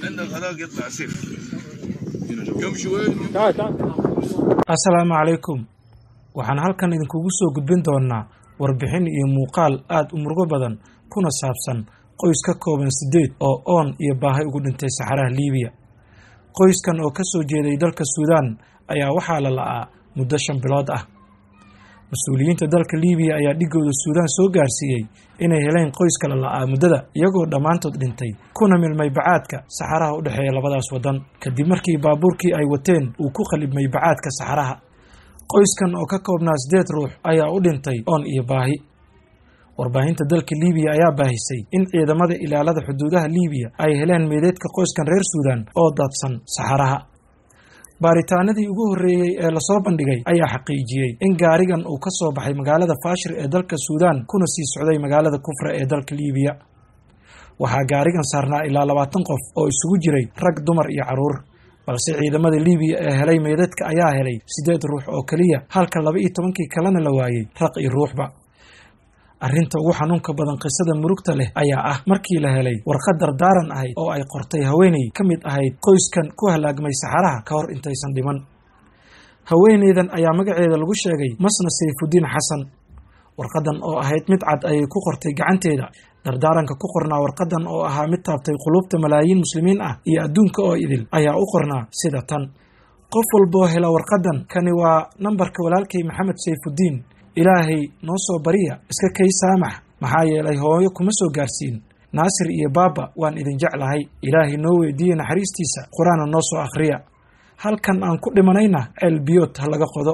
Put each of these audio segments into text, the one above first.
عندك هذاك يطلع سيف يمشي وين assalaamu calaykum waxaan halkan idinkugu soo gudbin doonaa warbixin iyo muuqaal aad u murugo badan kuna saabsan qoys ka kooban siddeed oo oon iyo baahi ugu dhintay saxaraha liibiya qoyskan oo ka soo jeeday dalka suudaan ayaa waxaa la la'aa muddo shan bilood ah mas-uuliyiinta dalka liibiya ayaa dhigooda suudaan soo gaarsiiyey inay heleen qoyska la la'aa muddada iyagoo dhammaantood dhintay kuna milmay bacaadka saxaraha u dhexeeya labadaas waddan kadib markii baabuurkii ay wateen uu ku qalibmay bacaadka saxaraha qoyskan oo ka koobnaa siddeed ruux ayaa u dhintay oon iyo baahi warbaahinta dalka liibiya ayaa baahisay in ciidamada ilaalada xuduudaha liibiya ay heleen meedeedka qoyskan reer suudaan oo daadsan saxaraha baaritaanadii ugu horreeyey ee lasoo bandhigay ayaa xaqiijiyey in gaarigan uu ka soo baxay magaalada faashir ee dalka suudaan kuna sii socday magaalada kufra ee dalka liibiya waxaa gaarigan saarnaa ilaa labaatan qof oo isugu jiray rag dumar iyo carruur balse ciidamada liibiya ee helay meedadka ayaa helay siddeed ruux oo keliya halka laba iyo tobankii kalena la waayey raq iyo ruuxba arrinta ugu xanuunka badan qisada murugta leh ayaa ah markii la helay warqad dardaaran ahayd oo ay qortay haweeney ka mid ahayd qoyskan ku halaagmay saxaraha ka hor intaysan dhiman haweeneydan ayaa magaceeda lagu sheegay masna sayfudiin xasan warqadan oo ahayd mid cad ayay ku qortay gacanteeda dardaaranka ku qornaa warqadan oo ahaa mid taabtay qulubta malaayiin muslimiin ah iyo adduunka oo idil ayaa u qornaa sida tan qof walboo hela warqadan kani waa nambarka walaalkay maxamed sayfudiin ilaahay noo soo bariya iska kay saamax maxaa yeelay hooyo kuma soo gaarsiin naasir iyo baaba waan idin jeclahay ilaahay noo weydiiye naxariistiisa qur-aana noo soo akhriya halkan aan ku dhimanayna ceel biyood ha laga qodo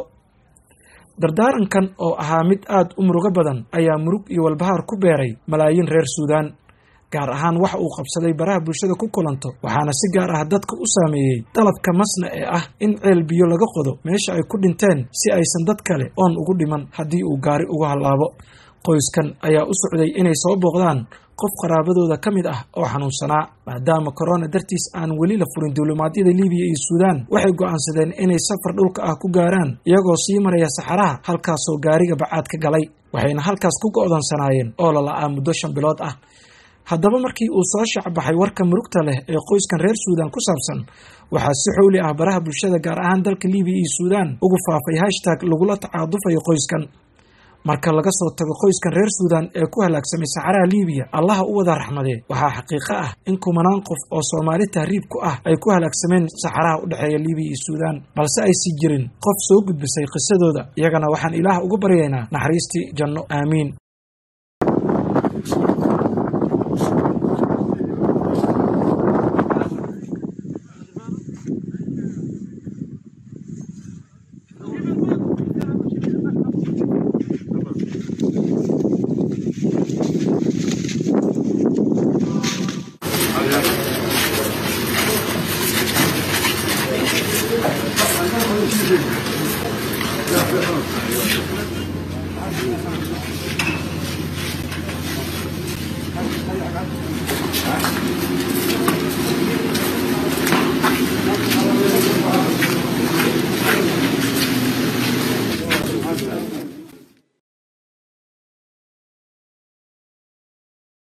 dardaarankan oo ahaa mid aad u murugo badan ayaa murug iyo walbahaar ku beeray malaayiin reer suudaan gaar ahaan waxa uu qabsaday baraha bulshada ku kulanto waxaana si gaar ah dadka u saameeyey dalabka masna ee ah in ceel biyo laga qodo meesha ay ku dhinteen si aysan dad kale oon ugu dhiman haddii uu gaari uga hallaabo qoyskan ayaa u socday inay soo booqdaan qof qaraabadooda ka mid ah oo xanuunsanaa maadaama korona dartiis aan weli la furin duulimaadyada liibiya iyo suudaan waxay go'aansadeen inay safar dhulka ah ku gaaraan iyagoo sii maraya saxaraha halkaasoo gaariga bacaad ka galay waxayna halkaas ku go'donsanaayeen oo la la'aa muddo shan bilood ah haddaba markii uu soo shacbaxay warka murugta leh ee qoyskan reer suudaan ku saabsan waxaa si xowli ah baraha bulshada gaar ahaan dalka liibiya iyo suudaan ugu faafay hashtag lagula tacaadufayo qoyskan marka laga soo tago qoyskan reer suudaan ee ku halaagsamay saxaraha liibiya allaha u wada raxmadee waxaa xaqiiqo ah in kumanaan qof oo soomaali tahriib ku ah ay ku halaagsameen saxaraha u dhexeeya liibiya iyo suudaan balse aysi jirin qof soo gudbisay qisadooda iyagana waxaan ilaah uga baryaynaa naxariistii janno aamiin